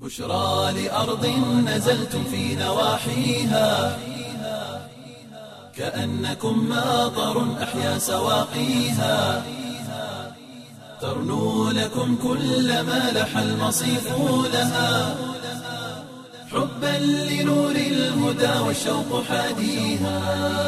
بشرى لأرض نزلتم في نواحيها كأنكم ماطر أحيا سواقيها ترنو لكم كل ما لح المصيف لها حبا لنور الهدى والشوق حاديها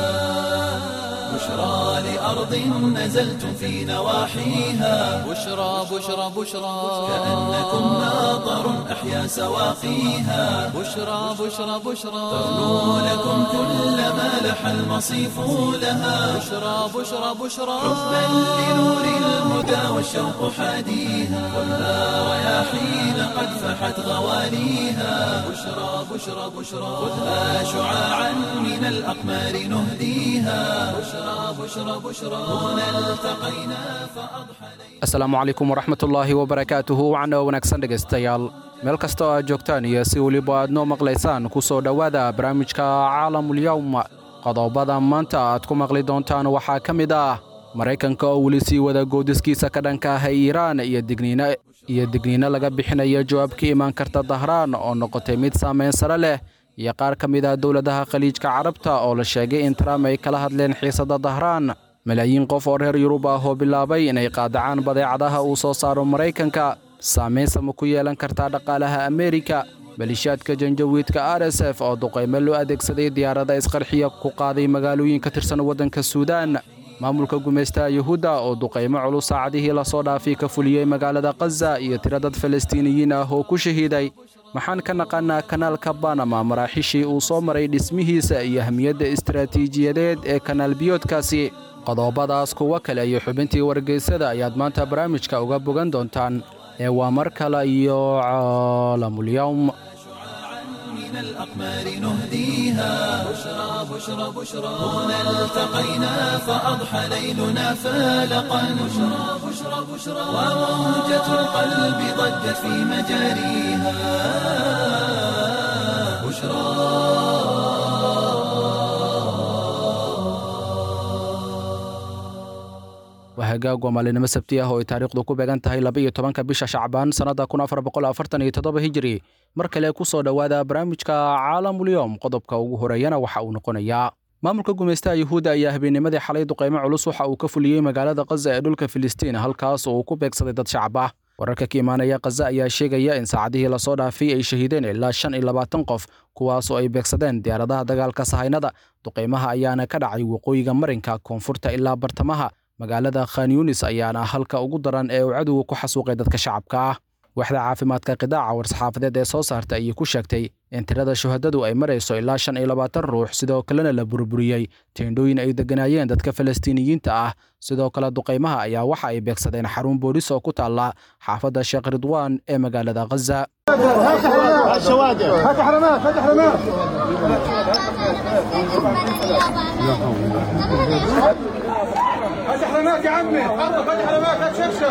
بشرى لأرض نزلتم في نواحيها بشرى بشرى بشرى كأنكم ماطر أحيا سواقيها بشرى بشرى بشرى ترنو لكم كل ما لح المصيف لها بشرى بشرى بشرى حبا لنور الهدى والشوق حاديها خذها رياحين قد فحت غواليها بشرى بشرى بشرى خذها شعاعا من الأقمار نهديها بشرى بشرى بشرى هنا التقينا فأضحى asalaamu calaykum waraxmatullaahi wabarakaatuhu wacna wanaagsan dhegaystayaal meel kasta oo aad joogtaan iyo si weliba aad noo maqlaysaan ku soo dhowaada barnaamijka caalamulyawm qodobada maanta aad ku maqli doontaan waxaa ka mid ah maraykanka oo weli sii wada goodiskiisa ka dhanka ah iiraan iyo digniino iyo digniino laga bixinaya jawaab ka imaan karta dahraan oo noqotay mid saamayn sare leh iyo qaar ka mid ah dowladaha khaliijka carabta oo la sheegay in trump ay kala hadleen xiisadda dahraan malaayiin qof oo reer yurub ah oo bilaabay inay qaadacaan badeecadaha uu soo saaro maraykanka saamaynsa ma ku yeelan kartaa dhaqaalaha ameerika malishaadka janjawiidka r s f oo duqaymo loo adeegsaday diyaarada isqarxiya ku qaaday magaalooyin ka tirsan waddanka suudaan maamulka gumaystaha yuhuudda oo duqaymo culus saacadihii lasoo dhaafay ka fuliyey magaalada khaza iyo tiro dad falastiiniyiin ah oo ku shahiiday maxaan ka naqaanaa kanaalka banama maraaxiishii uu soo maray dhismihiisa iyo ahmiyadda istaraatiijiyadeed ee kanaal biyoodkaasi qodobadaas kuwo kale iyo xubintii wargeysada ayaad maanta barnaamijka uga bogan doontaan ee waa mar kale iyo caalamulyawm من الأقمار نهديها بشرى بشرى بشرى هنا التقينا فأضحى ليلنا فالقا بشرى بشرى بشرى وموجة القلب ضجت في مجاريها بشرى waa hagaag waa maalinimo sabti ah oo ay taariikhdu ku beegan tahay laba iyo tobanka bisha shacbaan sannadda kun afar boqol afartan iyo toddoba hijiri mar kale ku soo dhowaada barnaamijka caalamulyowm qodobka ugu horeeyana waxa uu noqonayaa maamulka gumaystaha yuhuudda ayaa habeennimadii xalay duqaymo culus waxa uu ka fuliyey magaalada khaza ee dhulka filistiin halkaas oo uu ku beegsaday dad shacab ah wararka ka imaanaya khaza ayaa sheegaya in saacadihii lasoo dhaafay ay shahiideen ilaa shan iyo labaatan qof kuwaas oo ay beegsadeen diyaaradaha dagaalka sahaynada duqaymaha ayaana ka dhacay waqooyiga marinka koonfurta ilaa bartamaha magaalada khan yunis ayaana halka ugu daran ee uu cadowga ku xasuuqay dadka shacabka ah waaxda caafimaadka qidaaca war-saxaafadeed ee soo saarta ayay ku sheegtay in tirada shuhadadu ay marayso ilaa shan iyo labaatan ruux sidoo kalena la burburiyey teendhooyin ay degganaayeen dadka falastiiniyiinta ah sidoo kale duqaymaha ayaa waxa ay beegsadeen xarun boolis oo ku taalla xaafadda sheekh ridwaan ee magaalada khaza فتح رماك يا عمي حرك فتح رماك لا تشكشك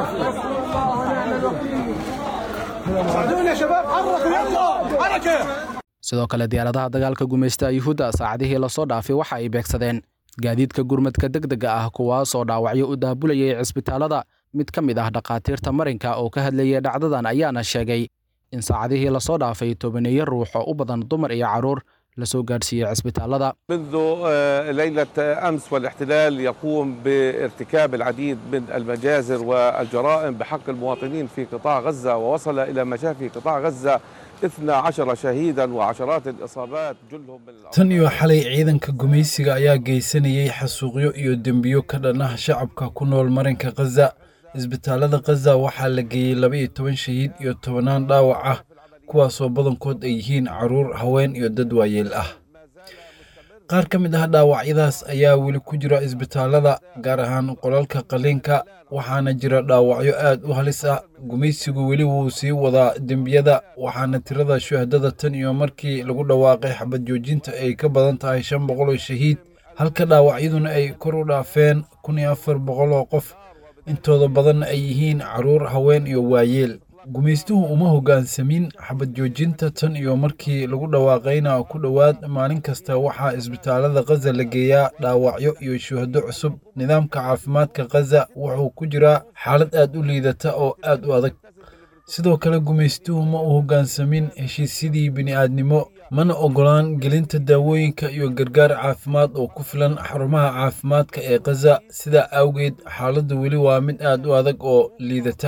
ساعدوني يا شباب حركوا يلا حركه sidoo kale diyaaradaha dagaalka gumaystaha yuhuudda saacadihii lasoo dhaafay waxa ay beegsadeen gaadiidka gurmadka degdega ah kuwaas oo dhaawacyo u daabulayay cisbitaalada mid ka mid ah dhakhaatiirta marinka oo ka hadlayay dhacdadan ayaana sheegay in saacadihii lasoo dhaafay tobaneeyo ruux oo u badan dumar iyo carruur lasoo gaadhsiiyey cisbitaalada منذ آه، ليلة أمس والاحتلال يقوم بارتكاب العديد من المجازر والجرائم بحق المواطنين في قطاع غزة ووصل إلى مشافي قطاع غزة 12 شهيدا وعشرات الإصابات جلهم من الأطفال. tan iyo xalay ciidanka gumaysiga ayaa geysanayay xasuuqyo iyo dembiyo ka dhan ah shacabka ku nool marinka khaza isbitaalada khaza waxaa la geeyey laba iyo toban shahiid iyo tobanaan dhaawac ah kuwaasoo badankood ay yihiin caruur haween iyo dad waayeel ah qaar ka mid ah dhaawacyadaas ayaa weli ku jira isbitaalada gaar ahaan qolalka qaliinka waxaana jira dhaawacyo aad u halis ah gumaysigu weli wuu sii wadaa dembiyada waxaana tirada shuhadada tan iyo markii lagu dhawaaqay xabad joojinta ay ka badan tahay shan boqol oo shahiid halka dhaawacyaduna ay kor u dhaafeen kun iyo afar boqol oo qof intooda badanna ay yihiin caruur haween iyo waayeel gumaystuhu uma hoggaansamin xabad joojinta tan iyo markii lagu dhawaaqayna ku dhowaad maalin kasta waxaa isbitaalada khaza la geeyaa dhaawacyo iyo shuhado cusub nidaamka caafimaadka khaza wuxuu ku jiraa xaalad aad u liidata oo aad u adag sidoo kale gumaystuhu ma u hoggaansamin heshiisyadii bini'aadnimo mana oggolaan gelinta daawooyinka iyo gargaar caafimaad oo ku filan xarumaha caafimaadka ee khaza sidaa awgeed xaaladdu weli waa mid aad u adag oo liidata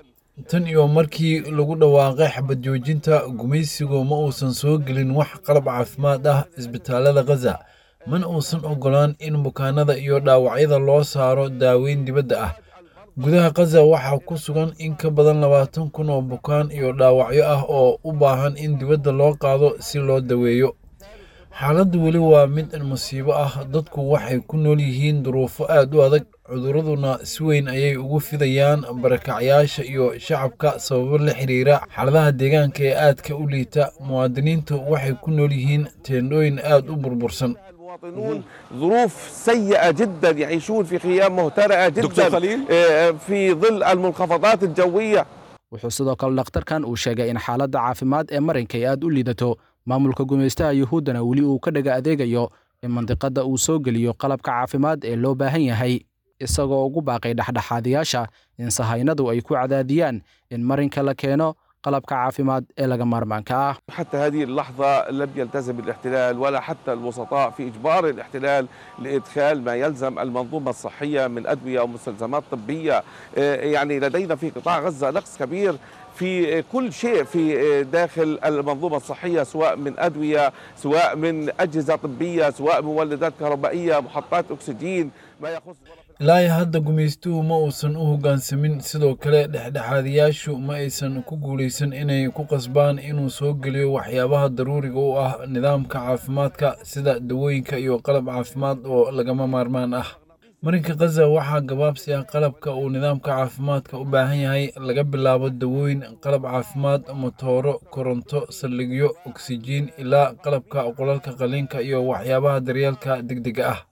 tan iyo markii lagu dhawaaqay xabad joojinta gumaysigu ma uusan soo gelin wax qalab caafimaad ah isbitaallada khaza mana uusan oggolaan in bukaanada iyo dhaawacyada loo saaro daaweyn dibadda ah gudaha khaza waxaa ku sugan in ka badan labaatan kun oo bukaan iyo dhaawacyo ah oo u baahan in dibadda loo qaado si loo daweeyo xaaladdu weli waa mid musiibo ah dadku waxay ku nool yihiin duruufo aad u adag cuduraduna si weyn ayay ugu fidayaan barakacyaasha iyo shacabka sababo la xiriira xaaladaha deegaanka ee aadka u liita muwaadiniintu waxay ku nool yihiin teendhooyin aad u burbursan المواطنون ظروف سيئة جدا يعيشون في خيام مهترئة جدا دكتور خليل؟ آه، في ظل المنخفضات الجوية wuxuu sidoo kale dhakhtarkan uu sheegay in xaaladda caafimaad ee marinka ay aad u liidato maamulka gumaystaha yuhuuddana weli uu ka dhaga adeegayo in mandiqadda uu soo geliyo qalabka caafimaad ee loo baahan yahay isagoo ugu baaqay dhexdhexaadiyaasha in sahaynadu ay ku cadaadiyaan in marinka la keeno qalabka caafimaad ee laga maarmaanka ah حتى هذه اللحظة لم يلتزم الاحتلال ولا حتى الوسطاء في إجبار الاحتلال لإدخال ما يلزم المنظومة الصحية من أدوية ومستلزمات طبية آه، يعني لدينا في قطاع غزة نقص كبير في كل شيء في داخل المنظومة الصحية سواء من أدوية سواء من أجهزة طبية سواء مولدات كهربائية محطات أكسجين ما يخص ilaa iyo hadda gumaystuhu ma uusan u hoggaansamin sidoo kale dhexdhexaadiyaashu ma aysan ku guulaysan inay ku qasbaan inuu soo geliyo waxyaabaha daruuriga u ah nidaamka caafimaadka sida dawooyinka iyo qalab caafimaad oo lagama maarmaan ah marinka khaza waxaa gabaabsi ah qalabka uu nidaamka caafimaadka u baahan yahay laga bilaabo dawooyin qalab caafimaad motooro koronto saldhigyo oksijiin ilaa qalabka qolalka qaliinka iyo waxyaabaha daryeelka degdega ah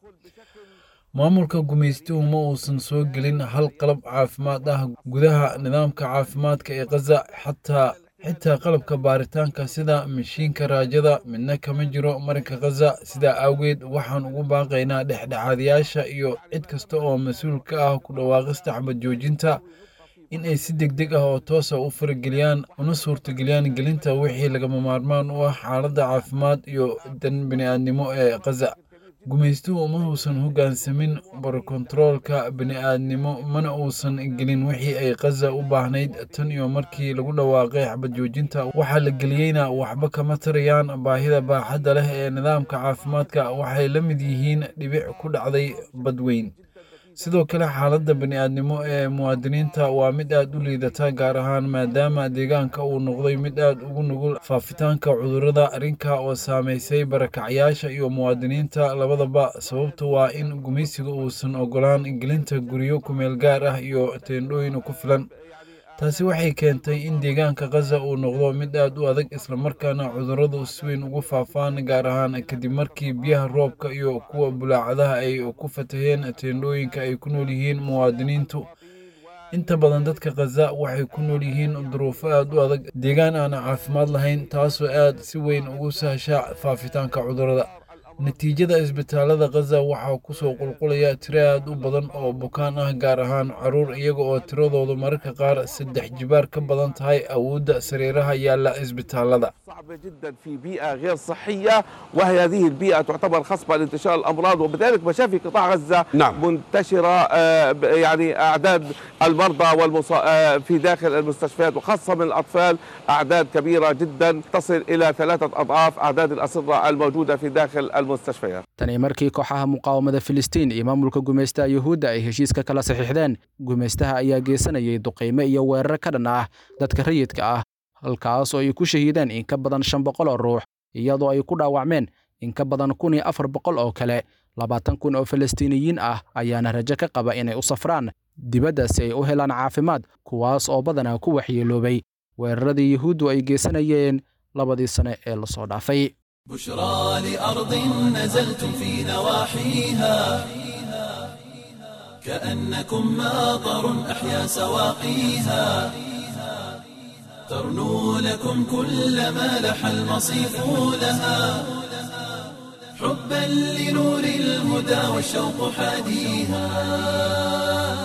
maamulka gumaystuhu ma uusan soo gelin hal qalab caafimaad ah gudaha nidaamka caafimaadka ee khaza xataa xitaa qalabka baaritaanka sida mashiinka raajada midna kama jiro marinka khaza sidaa awgeed waxaan ugu baaqaynaa dhexdhexaadiyaasha iyo cid kasta oo mas-uul ka ah ku dhawaaqista xabad joojinta in ay si degdeg ah oo toosa u farageliyaan una suurtageliyaan gelinta wixii lagama maarmaan u ah xaaladda caafimaad iyo dan bini'aadnimo ee khaza gumaystuhu ma uusan hoggaansamin barokontaroolka bini'aadnimo mana uusan gelin wixii ay khaza u baahnayd tan iyo markii lagu dhawaaqay xabad joojinta waxaa la geliyeyna waxba kama tarayaan baahida baaxadda leh ee nidaamka caafimaadka waxay la mid yihiin dhibic ku dhacday badweyn sidoo kale xaaladda bani'aadnimo ee muwaadiniinta waa mid aad u liidata gaar ahaan maadaama deegaanka uu noqday mid aad ugu nugul faafitaanka cudurrada arrinka oo saamaysay barakacyaasha iyo muwaadiniinta labadaba sababtu waa in gumaysiga uusan ogolaan gelinta guryo kumeel gaar ah iyo teendhooyin ku filan taasi waxay keentay in deegaanka khaza uu noqdo mid aad u adag islamarkaana cudurradu si weyn ugu faafaan gaar ahaan kadib markii biyaha roobka iyo kuwa bulaacadaha ay ku fataheen teendhooyinka ay ku nool yihiin muwaadiniintu inta badan dadka khaza waxay ku nool yihiin duruufo aad u adag deegaan aan caafimaad lahayn taasoo aad si weyn ugu sahasha faafitaanka cudurrada natiijada isbitaalada khaza waxaa ku soo qulqulaya tiro aad u badan oo bukaan ah gaar ahaan caruur iyaga oo tiradoodu mararka qaar saddex jibaar ka badan tahay awoodda sariiraha yaalla isbitaalada صعبة جدا في بيئة غير صحية وهي هذه البيئة تعتبر خصبة لانتشار الأمراض وبذلك مشافي قطاع غزة نعم. منتشرة آه، ب- يعني أعداد المرضى والمصا... آه، في داخل المستشفيات وخاصة من الأطفال أعداد كبيرة جدا تصل إلى ثلاثة أضعاف أعداد الأسرة الموجودة في داخل المستشفيات tani markii kooxaha muqaawamada filistiin iyo maamulka gumaystaha yuhuudda ay heshiiska kala saxiixdeen gumaystaha ayaa geysanayay duqaymo iyo weerar ka dhan ah dadka rayidka ah halkaas oo ay ku shahiideen in ka badan shan boqol oo ruux iyadoo ay ku dhaawacmeen in ka badan kun iyo afar boqol oo kale labaatan kun oo falastiiniyiin ah ayaana rajo ka qaba inay u safraan dibadda si ay u helaan caafimaad kuwaas oo badanaa ku waxyeeloobay weeraradii yuhuuddu ay geysanayeen labadii sane ee lasoo dhaafay بشرى لأرض نزلتم في نواحيها كأنكم ماطر أحيا سواقيها ترنو لكم كل ما لح المصيف لها حبا لنور الهدى والشوق حاديها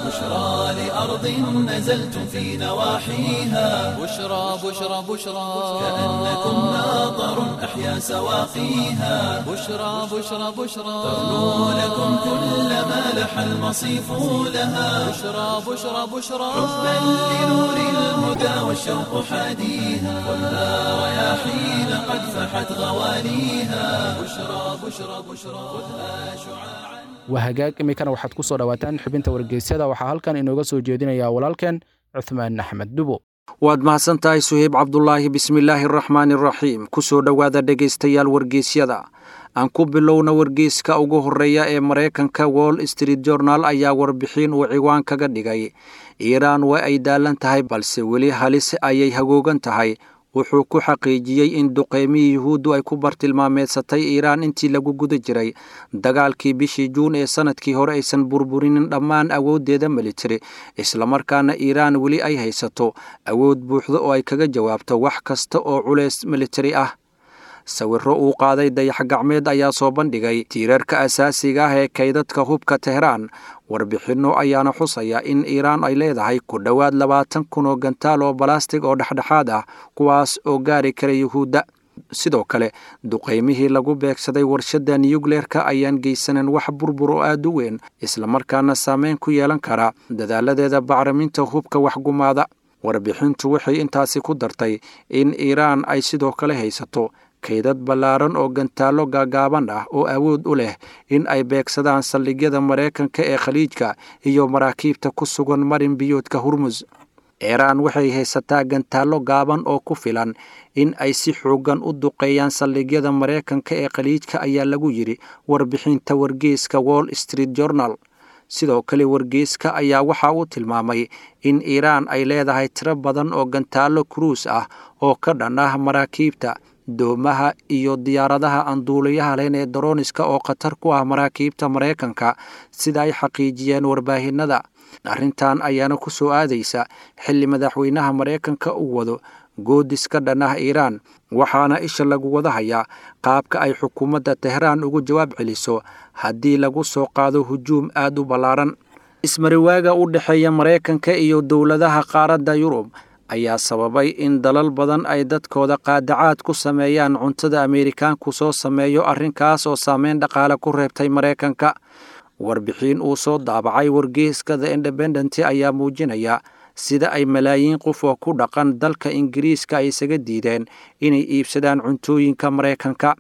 بشرى لأرض نزلتم في نواحيها بشرى بشرى بشرى كأنكم ماطر أحيا سواقيها بشرى بشرى بشرى تغنو لكم كل ما لح المصيف لها بشرى بشرى بشرى حبا لنور الهدى والشوق حاديها خذها رياحين قد فحت غواليها بشرى بشرى بشرى خذها شعاعا waa hagaag iminkana waxaad ku soo dhowaataan xubinta wargeysyada waxaa halkan inooga soo jeedinaya walaalkeen cuthmaan axmed dubo waad mahadsan tahay suheyb cabdulaahi bismillaahi araxmaani araxiim ku soo dhowaada dhegaystayaal wargeysyada aan ku bilowna wargeyska ugu horreeya ee maraykanka wall street journal ayaa warbixin uu ciwaan kaga dhigay iiraan waa ay daalan tahay balse weli halis ayay hagoogan tahay wuxuu ku xaqiijiyey in duqeymihii yuhuuddu ay ku bartilmaameedsatay iiraan intii lagu guda jiray dagaalkii bishii juun ee sanadkii hore aysan burburinin dhammaan awooddeeda militari islamarkaana iiraan weli ay haysato awood buuxda oo ay kaga jawaabto wax kasta oo culeys militari ah sawirro uu qaaday dayax gacmeed ayaa soo bandhigay tiirarka asaasiga ah ee kaydadka hubka tehraan warbixinno ayaana xusaya in iiraan ay leedahay ku dhowaad labaatan kun oo gantaal oo balastig oo dhexdhexaad ah kuwaas oo gaari kara yuhuudda sidoo kale duqaymihii lagu beegsaday warshadda niyukleerka ayaan geysanan wax burbur oo aad u weyn islamarkaana saameyn ku yeelan kara dadaaladeeda bacriminta hubka waxgumaada warbixintu waxay intaasi ku dartay in iiraan ay sidoo kale haysato kaydad ballaaran oo gantaallo gaagaaban ah oo awood u leh in ay beegsadaan saldhigyada maraykanka ee khaliijka iyo maraakiibta ku sugan marin biyoodka hurmus iiraan waxay haysataa gantaallo gaaban oo ku filan in ay si xooggan u duqeeyaan saldhigyada maraykanka ee khaliijka ayaa lagu yidhi warbixinta wargeyska wall street journal sidoo kale wargeyska ayaa waxa uu tilmaamay in iiraan ay leedahay tiro badan oo gantaallo kuruus ah oo ka dhan ah maraakiibta doomaha iyo diyaaradaha aan duuliyaha lahayn ee daroniska oo khatar ku ah maraakiibta maraykanka sida ay xaqiijiyeen warbaahinada arrintan ayaana ku soo aadaysa xilli madaxweynaha maraykanka uu wado goodis ka dhan ah iiraan waxaana isha lagu wada hayaa qaabka ay xukuumadda tehraan ugu jawaab celiso haddii lagu soo qaado hujuum aad u ballaaran ismariwaaga u dhexeeya maraykanka iyo dowladaha qaaradda yurub ayaa sababay in dalal badan ay dadkooda qaadacaad ku sameeyaan cuntada ameerikaanku soo sameeyo arrinkaas oo saameyn dhaqaale ku reebtay maraykanka warbixin uu soo daabacay wargeyska the independent ayaa muujinaya sida ay malaayiin qof oo ku dhaqan dalka ingiriiska ay isaga diideen inay iibsadaan cuntooyinka maraykanka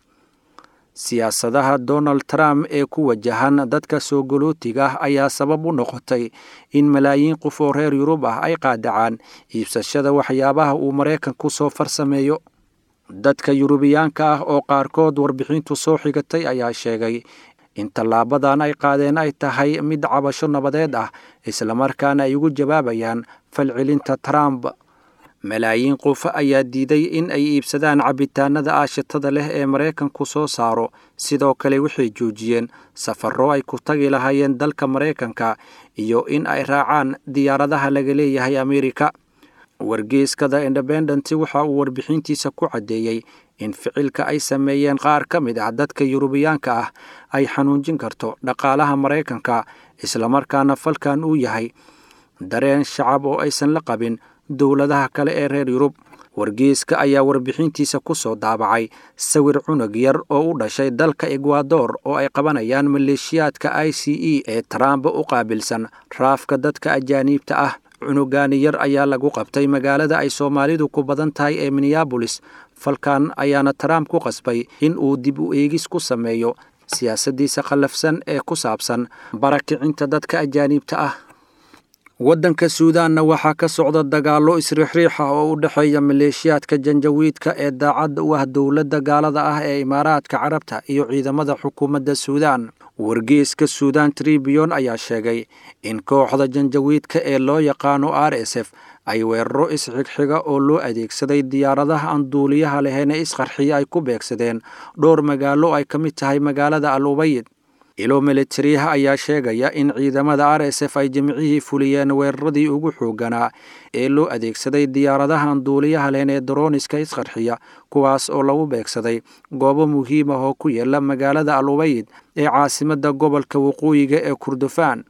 siyaasadaha donald trump ee ku wajahan dadka soo galootiga ah ayaa sabab u noqotay in malaayiin qof oo reer yurub ah ay qaadacaan iibsashada waxyaabaha uu maraykanku soo farsameeyo dadka yurubiyaanka ah oo qaarkood warbixintu soo xigatay ayaa sheegay in tallaabadan ay qaadeen ay tahay mid cabasho nabadeed ah islamarkaana ay ugu jawaabayaan falcelinta trump malaayiin qof ayaa diiday in ay iibsadaan cabitaanada aashitada leh ee maraykanku soo saaro sidoo kale waxay joojiyeen safarro ay ku tagi lahaayeen dalka maraykanka iyo in ay raacaan diyaaradaha laga leeyahay ameerika wargeyskada independent waxa uu warbixintiisa ku caddeeyey in ficilka ay sameeyeen qaar ka mid ah dadka yurubiyaanka ah ay xanuunjin karto dhaqaalaha maraykanka islamarkaana falkan uu yahay dareen shacab oo aysan la qabin dowladaha kale ee reer yurub wargeyska ayaa warbixintiisa ku soo daabacay sawir cunug yar oo u dhashay dalka egwador oo ay qabanayaan maleeshiyaadka i c e ee trump u qaabilsan raafka dadka ajaaniibta ah cunugaani yar ayaa lagu qabtay magaalada ay soomaalidu ku badan tahay ee minneabolis falkan ayaana trump ku qasbay in uu dib u eegis ku sameeyo siyaasaddiisa khallafsan ee ku saabsan barakicinta dadka ajaaniibta ah waddanka suudaanna waxaa ka socda dagaallo isriixriixa oo u dhexeeya maleeshiyaadka janjawiidka ee daacadda u ah dowladda gaalada ah ee imaaraadka carabta iyo ciidamada xukuumadda suudaan wargeyska suudan tribion ayaa sheegay in kooxda janjawiidka ee loo yaqaano r s f ay weeraro isxigxiga oo loo adeegsaday diyaaradaha aan duuliyaha lahayn ee isqarxiya ay ku beegsadeen dhowr magaalo ay ka mid tahay magaalada al ubayid ilo militariyaha ayaa sheegaya in ciidamada r s f ay jimcihii fuliyeen weeraradii ugu xoogganaa ee loo adeegsaday diyaaradahan duuliyaha leen ee daroniska isqarxiya kuwaas oo lagu beegsaday goobo muhiim ah oo ku yaala magaalada al ubayd ee caasimadda gobolka waqooyiga ee kurdufaan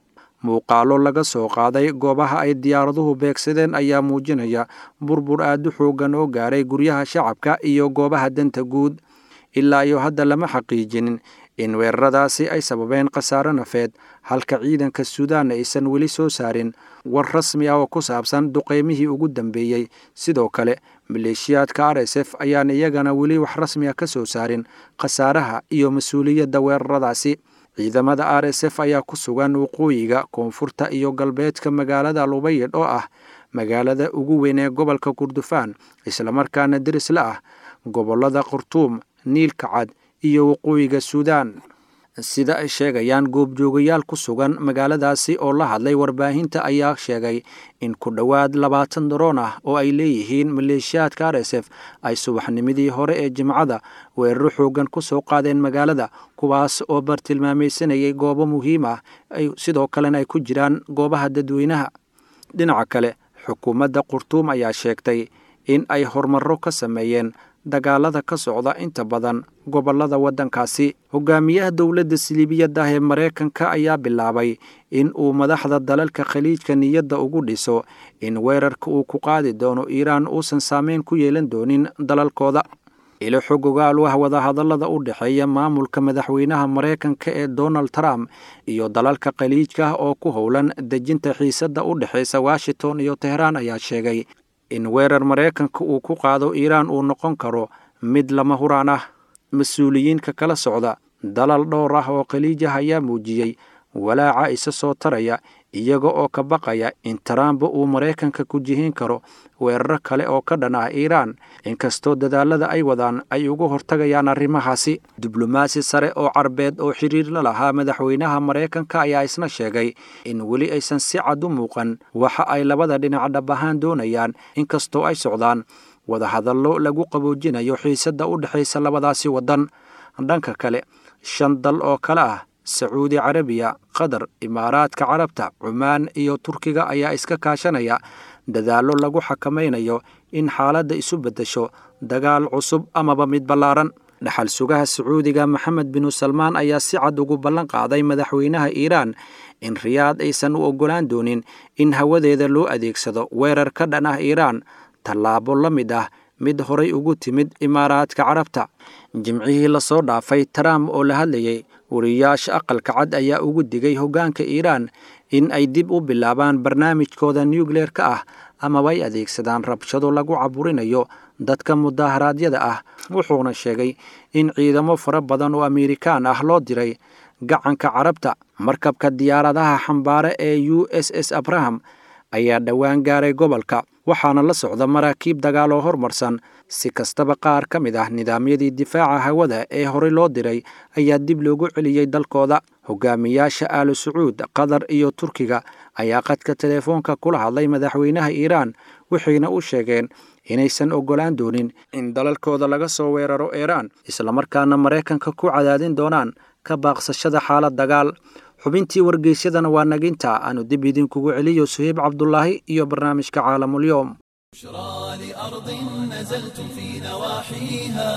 muuqaalo laga soo qaaday goobaha ay diyaaraduhu beegsadeen ayaa muujinaya burbur aad u xoogan oo gaaray guryaha shacabka iyo goobaha danta guud ilaa iyo hadda lama xaqiijinin in weeraradaasi ay sababeen khasaaro nafeed halka ciidanka suudaan aysan weli soo saarin war rasmi ah oo ku saabsan duqeymihii ugu dambeeyey sidoo kale maleeshiyaadka r s f ayaan iyagana weli wax rasmi ah ka soo saarin khasaaraha iyo mas-uuliyadda weeraradaasi ciidamada r s f ayaa ku sugan waqooyiga koonfurta iyo galbeedka magaalada lubayidh oo ah magaalada ugu weyn ee gobolka kurdufaan islamarkaana derisla ah gobollada khartuum niilka cad iyo waqooyiga suudaan sida ay sheegayaan goobjoogayaal ku sugan magaaladaasi oo la hadlay warbaahinta ayaa sheegay in ku dhowaad labaatan daroon ah oo ay leeyihiin maleeshiyaadka r s f ay subaxnimadii hore ee jimcada weeraro xoogan ku soo qaadeen magaalada kuwaas oo bartilmaamaysanayay goobo muhiim ah sidoo kalena ay ku jiraan goobaha dadweynaha dhinaca kale xukuumadda khartuum ayaa sheegtay in ay horumarro ka sameeyeen dagaalada ka socda inta badan gobollada waddankaasi hogaamiyaha dowladda siliibiyadda ah ee maraykanka ayaa bilaabay in uu madaxda dalalka khaliijka niyadda ugu dhiso in weerarka uu ku qaadi doono iiraan uusan saameyn ku yeelan doonin dalalkooda ilo xog ogaal ah wadahadallada u dhexeeya maamulka madaxweynaha maraykanka ee donald trump iyo dalalka khaliijka ah oo ku howlan dejinta xiisadda u dhexaysa washington iyo tehraan ayaa sheegay in weerar maraykanka uu ku qaado iiraan uu noqon karo mid lama huraan ah mas-uuliyiinka kala socda dalal dhowr ah oo khaliij ah ayaa muujiyey walaaca isa soo taraya iyaga oo ka baqaya in taraamba uu maraykanka ku jihin karo weeraro kale oo ka dhan ah iiraan inkastoo dadaalada ay wadaan ay uga hortagayaan arrimahaasi diblomaasi sare oo carbeed oo xiriir la lahaa madaxweynaha maraykanka ayaa isna sheegay in weli aysan si cad u muuqan waxa ay labada dhinac dhab ahaan doonayaan inkastoo ay socdaan wadahadallo lagu qaboojinayo xiisadda u dhexaysa labadaasi waddan dhanka kale shan dal oo kale ah sacuudi carabiya qatar imaaraadka carabta cumaan iyo turkiga ayaa iska kaashanaya dadaallo lagu xakamaynayo in xaaladda isu beddesho dagaal cusub amaba mid ballaaran dhaxal sugaha sacuudiga maxamed binu salmaan ayaa si cad ugu ballan qaaday madaxweynaha iiraan in riyaad aysan u oggolaan doonin in hawadeeda loo adeegsado weerar ka dhan ah iiraan tallaabo la mid ah mid horay ugu timid imaaraadka carabta jimcihii lasoo dhaafay trump oo la hadlayay wariyaasha aqalka cad ayaa ugu digay hoggaanka iiraan in ay dib u bilaabaan barnaamijkooda nuukleerka ah amaba ay adeegsadaan rabshado lagu caburinayo dadka mudaharaadyada ah wuxuuna sheegay in ciidamo fara badan oo amerikaan ah loo diray gacanka carabta markabka diyaaradaha xambaare ee u s s abraham ayaa dhowaan gaaray gobolka waxaana la socda maraakiib dagaal oo hormarsan si kastaba qaar ka mid ah nidaamyadii difaaca hawada ee horey loo diray ayaa dib loogu celiyey dalkooda hogaamiyaasha aalu sacuud qatar iyo turkiga ayaa qadka teleefoonka kula hadlay madaxweynaha iiraan waxayna u sheegeen inaysan oggolaan doonin in dalalkooda laga soo weeraro iiraan islamarkaana maraykanka ku cadaadin doonaan ka baaqsashada xaalad dagaal xubintii wargeysyadana waa naginta aanu dib idinkugu celiyo suheyb cabdulaahi iyo barnaamijka caalamulyoom بشرى لأرض نزلتم في نواحيها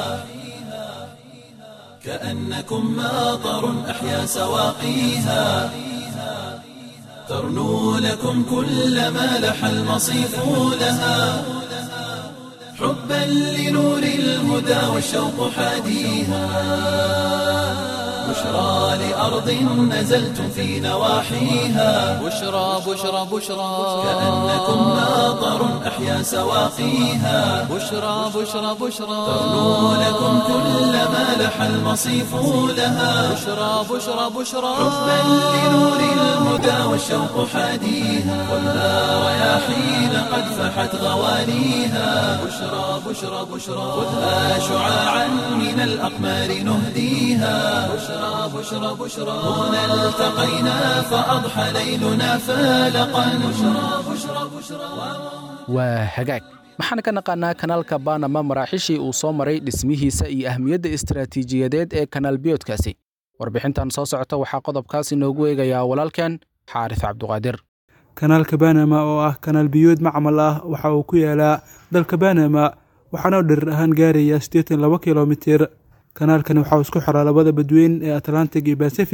كأنكم ماطر أحيا سواقيها ترنو لكم كل ما لح المصيف لها حبا لنور الهدى والشوق حاديها بشرى لأرض نزلتم في نواحيها بشرى بشرى بشرى كأنكم ماطر أحيا سواقيها بشرى بشرى بشرى ترنو لكم كل ما لح المصيف لها بشرى بشرى بشرى حبا لنور الهدى والشوق حاديها خذها رياحين قد فحت غوانيها بشرى بشرى بشرى خذها شعاعا من الأقمار نهديها بشرى بشرى بشرى هنا التقينا فأضحى ليلنا فالقا بشرى بشرى بشرى waa hagaag maxaan ka naqaanaa kanaalka banama maraaxiishii uu soo maray dhismihiisa iyo ahmiyadda istaraatiijiyadeed ee kanaal biyoodkaasi warbixintan soo socota waxaa qodobkaas inoogu eegayaa walaalkeen xaaris cabduqaadir kanaalka banama oo ah kanaal biyood macmal ah waxa uu ku yaalaa dalka banama waxaana dhirir ahaan gaaraya siddeetan laba kilomitir kanaalkani waxauu isku xiraa labada badweyn ee atlantic iyo basifig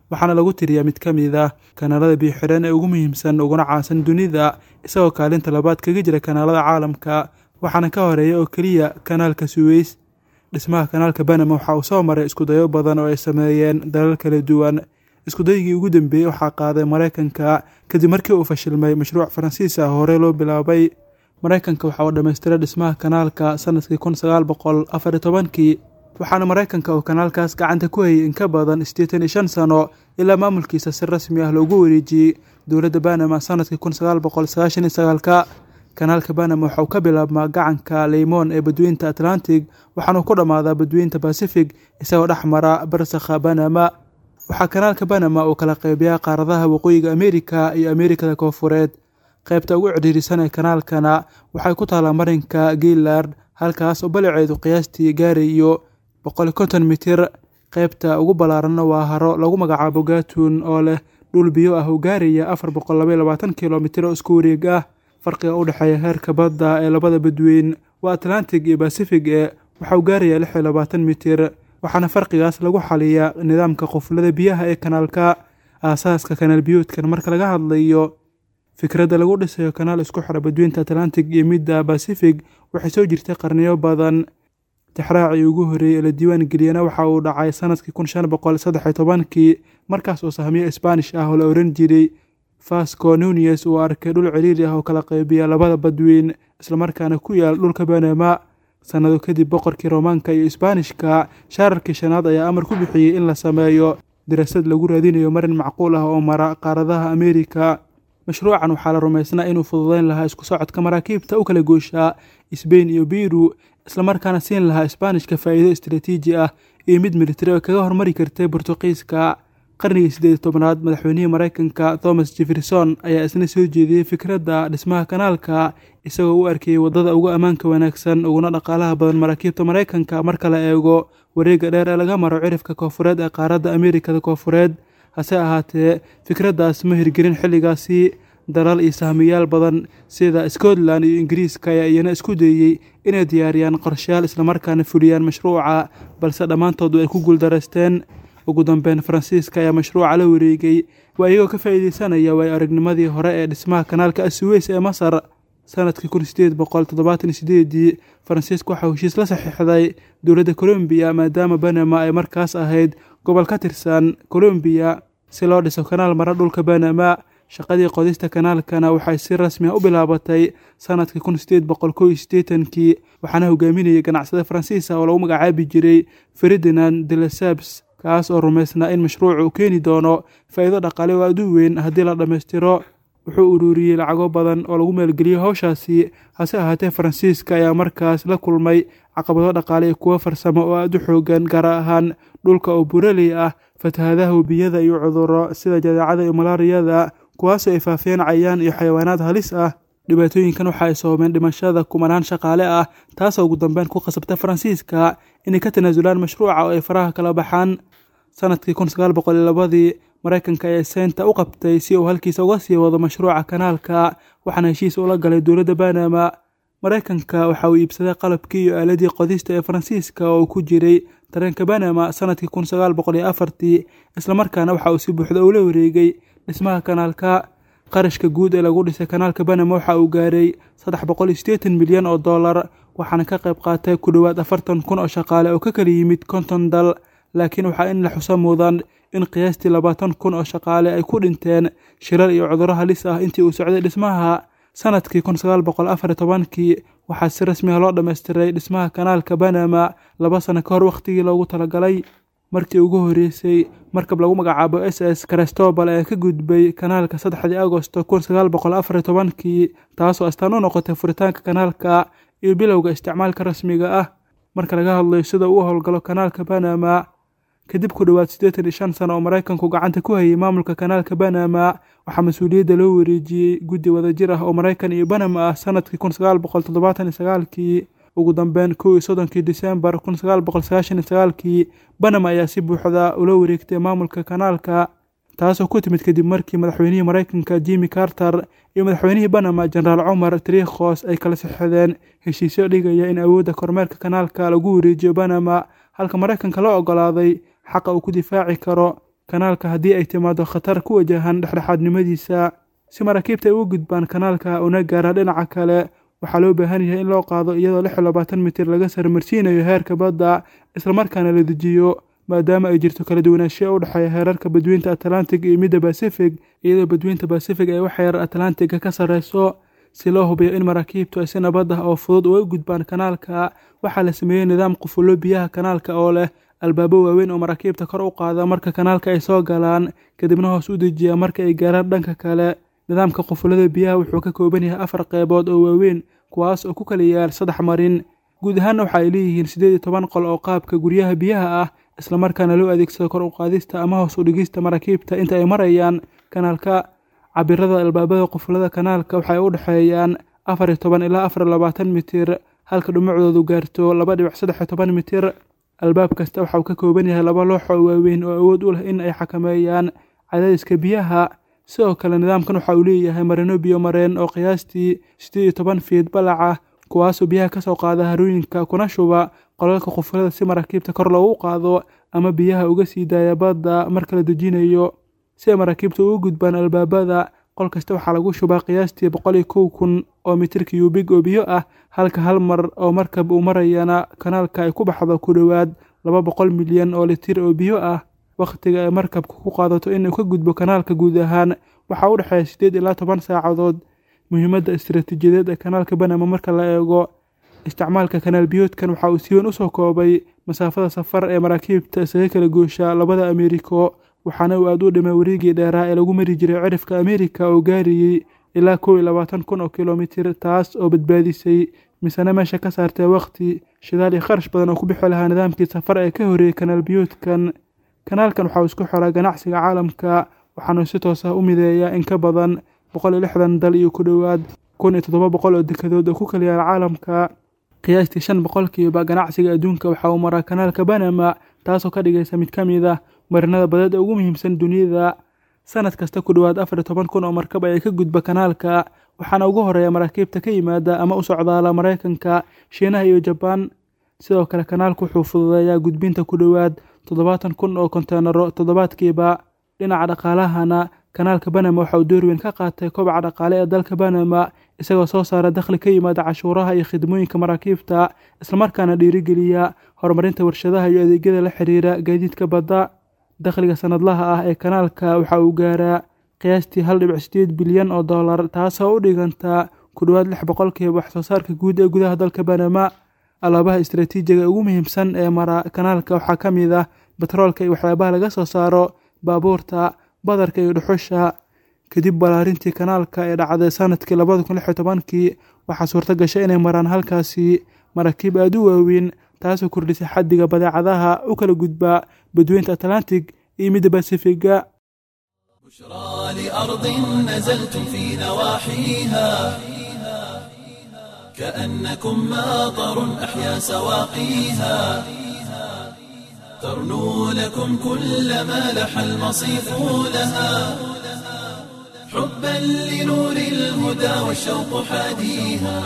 waxaana lagu tiriyaa mid ka mid ah kanaalada biyo-xireen ee ugu muhiimsan uguna caansan dunida isagoo kaalinta labaad kaga jira kanaalada caalamka waxaana ka horeeya oo keliya kanaalka suweys dhismaha kanaalka banama waxa uu soo maray iskudayo badan oo ay sameeyeen dalal kala duwan iskudayigii ugu dambeeyey waxaa qaaday maraykanka kadib markii uu fashilmay mashruuc faransiis ah hore loo bilaabay maraykanka waxa uu dhammaystiray dhismaha kanaalka sanadkii kun sagaal boqol afar iyo tobankii waxaana maraykanka uu kanaalkaas gacanta ku hayay in ka badan siddeetan iyo shan sano ilaa maamulkiisa si rasmi ah loogu wareejiyey dowladda banama sanadkii kun sagaal boqol sagaashan iyo sagaalka kanaalka banama waxa uu ka bilaabmaa gacanka leymoon ee badweynta atlantic waxaana uu ku dhammaadaa badweynta basifig isagoo dhex mara barsakha banama waxaa kanaalka banama uu kala qaybiyaa qaaradaha waqooyiga amerika iyo amerikada koofureed qaybta ugu cidhiirisan ee kanaalkana waxay ku taallaa marinka gaylard halkaas oo baliceedu qiyaastii gaarayo boqol konton mitir qaybta ugu ballaaranna waa haro lagu magacaabo gaatuun oo leh dhul biyo ah oo gaaraya afar boqol labaiyo labaatan kilomitir oo isku wareeg ah farqiga u dhexeeya heerka badda ee labada badweyn waa atlantic iyo basifig ee waxauu gaarayaa lix iyo labaatan mitir waxaana farqigaas lagu xaliyaa nidaamka quflada biyaha ee kanaalka aasaaska kanaal biyoodkan marka laga hadlayo fikradda lagu dhisayo kanaal isku xira badweynta atlantic iyo midda basifig waxay soo jirtay qarniyo badan tixraacii ugu horreeyey ee la diiwaan geliyana waxa uu dhacay sanadkii kun shan boqol saddex iyo tobankii markaas oo sahmiyo sbaanish ah oo la oran jiray fasco nunies uu arkay dhul ciriiri ah oo kala qaybiya labada badweyn islamarkaana ku yaal dhulka banama sannado kadib boqorkii roomaanka iyo isbaanishka shaararkii shanaad ayaa amar ku bixiyey in la sameeyo daraasad lagu raadinayo marin macquul ah oo mara qaaradaha ameerika mashruucan waxaa la rumaysnaa inuu fududeyn lahaa isku socodka maraakiibta u kala gooshaa sbain iyo biru islamarkaana siin lahaa isbaanishka faa'iido istaraatiiji ah iyo mid militari oo kaga hormari kartay bortuqiiska qarnigii siddeed tobnaad madaxweynihii maraykanka thomas jefferson ayaa isna soo jeediyey fikradda dhismaha kanaalka isagoo u arkayey waddada ugu ammaanka wanaagsan uguna dhaqaalaha badan maraakiibta maraykanka marka la eego wareegga dheer ee laga maro cirifka koofureed ee qaaradda ameerikada koofureed hase ahaatee fikraddaas ma hirgelin xilligaasi dalal iyo sahmiyaal badan sida scotland iyo ingiriiska ayaa iyana isku dayey inay diyaariyaan qorshayaal islamarkaana fuliyaan mashruuca balse dhammaantoodu ay ku guuldaraysteen ugu dambeyn faransiiska ayaa mashruuca la wareegay waa iyagoo ka faa'iideysanaya waayo aragnimadii hore ee dhismaha kanaalka asuweys ee masar sanadkii kun sideed boqol toddobaatan iyo sideedii faransiiska waxaa heshiis la saxiixday dowladda colombiya maadaama banama ay markaas ahayd gobol ka tirsan colombiya si loo dhiso kanaal mara dhulka banama shaqadii qodista kanaalkana waxay si rasmi ah u bilaabatay sanadkii kun sideed boqol kow iyo siddeetankii waxaana hogaaminayay ganacsade faransiis ah oo lagu magacaabi jiray ferdinand de lesabs kaas oo rumaysnaa in mashruucu uu keeni doono faa'iido dhaqaale oo aad u weyn haddii la dhammaystiro wuxuu ururiyey lacago badan oo lagu maalgeliyey howshaasi hase ahaatee faransiiska ayaa markaas la kulmay caqabado dhaqaale iyo kuwo farsamo oo aad u xoogan gaar ahaan dhulka oo buraley ah fatahadaha webiyada iyo cudurro sida jadeecada iyo malaariyada kuwaasoo ay faafiyeen cayaan iyo xayawaanaad halis ah dhibaatooyinkan waxa ay sababeen dhimashada kumanaan shaqaale ah taasoo ugu dambeyn ku qasabtay faransiiska inay ka tanaasulaan mashruuca oo ay faraha kala baxaan sanadkii kun sagaal boqol iyo labadii maraykanka ayaa seynta u qabtay si uu halkiisa uga sii wado mashruuca kanaalka waxaana heshiis ula galay dowladda banama maraykanka waxa uu iibsaday qalabkii iyo aaladii qodista ee faransiiska oo uu ku jiray tareenka banama sanadkii kun sagaal boqol iyo afartii islamarkaana waxa uu si buuxda ula wareegay dhismaha kanaalka qarashka guud ee lagu dhisay kanaalka banama waxa uu gaaray saddex boqol iyo siddeetan milyan oo dollar waxaana ka qayb qaatay ku dhowaad afartan kun oo shaqaale oo ka kala yimid konton dal laakiin waxaa in la xuso mudan in qiyaastii labaatan kun oo shaqaale ay ku dhinteen shirar iyo cudurro halis ah intii uu socday dhismaha sanadkii kun sagaal boqol afar iyo tobankii waxaa si rasmi ah loo dhammaystiray dhismaha kanaalka banama laba sano ka hor wakhtigii loogu talagalay markii ugu horreysay markab lagu magacaabo s s cristobal ee ka gudbay kanaalka saddexdii agosto kun sagaal boqol afar iyo tobankii taasoo astaan u noqotay furitaanka kanaalka iyo bilowga isticmaalka rasmiga ah marka laga hadlayo sida uu howlgalo kanaalka banama kadib ku dhowaad siddeetan iyo shan sano oo maraykanku gacanta ku hayay maamulka kanaalka banama waxaa mas-uuliyadda loo wareejiyey guddi wadajir ah oo maraykan iyo banama ah sanadkii kun sagaal boqol toddobaatan iyo sagaalkii ugu dambeyn kow iyo soddonkii disembar kun sagaal boqol sagaashan iyo sagaalkii banama ayaa si buuxda ula wareegtay maamulka kanaalka taasoo ku timid kadib markii madaxweynihii maraykanka jimmy carter iyo madaxweynihii banama jenaraal cumar trikhos ay kala sixideen heshiisyo dhigaya in awoodda kormeerka kanaalka lagu wareejiyo banama halka maraykanka loo ogolaaday xaqa uu ku difaaci karo kanaalka haddii ay timaado khatar ku wajahan dhexdhexaadnimadiisa si maraakiibta ay uga gudbaan kanaalka una gaaraan dhinaca kale waxaa loo baahan yahay in loo qaado iyadoo lix iyo labaatan mitir laga sarmarsiinayo heerka badda islamarkaana la dejiyo maadaama ay jirto kala duwanaanshiya u dhexeeya heerarka badweynta atlantic iyo midda basifig iyadoo badweynta basifig ay wax heer atlantiga ka sarreyso si loo hubiyo in maraakiibtu ay si nabad ah oo fudud uga gudbaan kanaalka waxaa la sameeyey nidaam qufullo biyaha kanaalka oo leh albaabo waaweyn oo maraakiibta kor u qaada marka kanaalka ay soo galaan kadibna hoos u dejiya marka ay gaaraan dhanka kale nidaamka qufullada biyaha wuxuu ka kooban yahay afar qeybood oo waaweyn kuwaas oo ku kala yaal saddex marin guud ahaanna waxa ay leeyihiin siddeed iyo toban qol oo qaabka guryaha biyaha ah islamarkaana loo adeegsado kor u qaadista ama hoos u dhigista maraakiibta inta ay marayaan kanaalka cabirada albaabada qufullada kanaalka waxay u dhexeeyaan afar iyo toban ilaa afar iyo labaatan mitir halka dhumucdoodu gaarto laba dhibic saddex iyo toban mitir albaab kasta waxa uu ka kooban yahay laba loox oo waaweyn oo awood u leh in ay xakameeyaan cadaadiska biyaha sidoo kale nidaamkan waxa uu leeyahay marino biyo mareen oo qiyaastii siddeed iyo toban fiid balac ah kuwaasoo biyaha ka soo qaada harooyinka kuna shuba qolalka qufullada si maraakiibta kor loogu qaado ama biyaha uga sii daaya badda marka la dejinayo si ay maraakiibta ugu gudbaan albaabada qol kasta waxaa lagu shubaa qiyaastii boqol iyo kow kun oo mitir kiyubig oo biyo ah halka hal mar oo markab uu marayana kanaalka ay ku baxdo ku dhowaad laba boqol milyan oo litir oo biyo ah wakhtiga ay markabka ku qaadato inuu ka gudbo kanaalka guud ahaan waxaa u dhexeeya siddeed ilaa toban saacadood muhiimadda istiraatiijiyadeed ee kanaalka banama marka la eego isticmaalka kanaal biyoodkan waxa uu si weyn usoo koobay masaafada safar ee maraakiibta isaga kala goosha labada ameeriko waxaana uu aad u dhimay wareegii dheeraa ee lagu mari jiray cirifka ameerika oo gaarayey ilaa kow iyo labaatan kun oo kilomitir taas oo badbaadisay misena meesha ka saartay wakhti shidaal iyo kharash badan oo ku bixi lahaa nidaamkii safar ee ka horreeyey kanaal biyoodkan kanaalkan waxa uu isku xiraa ganacsiga caalamka waxaanu si toos ah u mideeyaa in ka badan boqol iyo lixdan dal iyo ku dhowaad kun iyo toddoba boqol oo dekadood oo ku kala yaala caalamka qiyaastii shan boqolkiiba ganacsiga adduunka waxa uu maraa kanaalka banama taasoo ka dhigaysa mid ka mid ah marinada badeed ee ugu muhiimsan duniyada sanad kasta ku dhowaad afar iyo toban kun oo markab ayaa ka gudba kanaalka waxaana ugu horeeya maraakiibta ka yimaada ama u socdaala maraykanka shiinaha iyo jabaan sidoo kale kanaalku wuxuu fududeeyaa gudbinta ku dhowaad toddobaatan kun oo konteenaro toddobaadkiiba dhinaca dhaqaalahana kanaalka banama waxa uu door weyn ka qaatay kobaca dhaqaale ee dalka banama isagoo soo saara dakhli ka yimaada cashuuraha iyo khidmooyinka maraakiibta islamarkaana dhiirigeliya horumarinta warshadaha iyo adeegyada la xiriira gaadiidka badda dakhliga sanadlaha ah ee kanaalka waxa uu gaaraa qiyaastii hal dhibic sideed bilyan oo dollar taasoo u dhiganta ku dhowaad lix boqolkiiba wax soo saarka guud ee gudaha dalka banama alaabaha istaraatiijiga ugu muhiimsan ee mara kanaalka waxaa ka mid ah batroolka iyo waxyaabaha laga soo saaro baabuurta badarka iyo dhuxusha kadib balaarintii kanaalka ee dhacday sanadkii labada kun lix iyo tobankii waxaa suurto gashay inay maraan halkaasi maraakiib aada u waaweyn taasoo kordhisay xaddiga badeecadaha u kala gudba badweynta atlantic iyo midda basifiga بشرى لأرض نزلتم في نواحيها كأنكم ماطر أحيا سواقيها ترنو لكم كل ما لح المصيف لها حبا لنور الهدى والشوق حاديها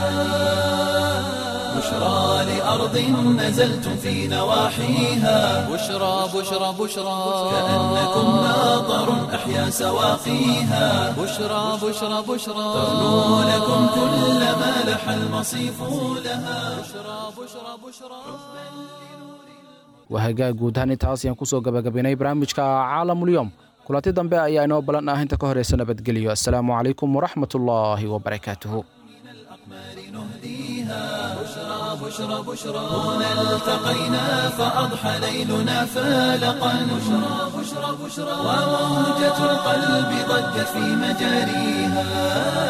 بشرى لأرض نزلتم في نواحيها بشرى بشرى بشرى كأنكم ماطر أحيا سواقيها بشرى بشرى بشرى ترنو لكم كل ما لح المصيف لها wahagaag guud ahaan intaas ayaan kusoo gabagabaynay barnaamijka caalamulyoom kulanti dambe ayaa inoo ballan ah inta ka horeysa nabadgelyo assalaamu calaykum waraxmat ullaahi wabarakaatuhu بشرى بشرى هنا التقينا فأضحى ليلنا فالقا بشرى بشرى بشرى وموجة القلب ضجت في مجاريها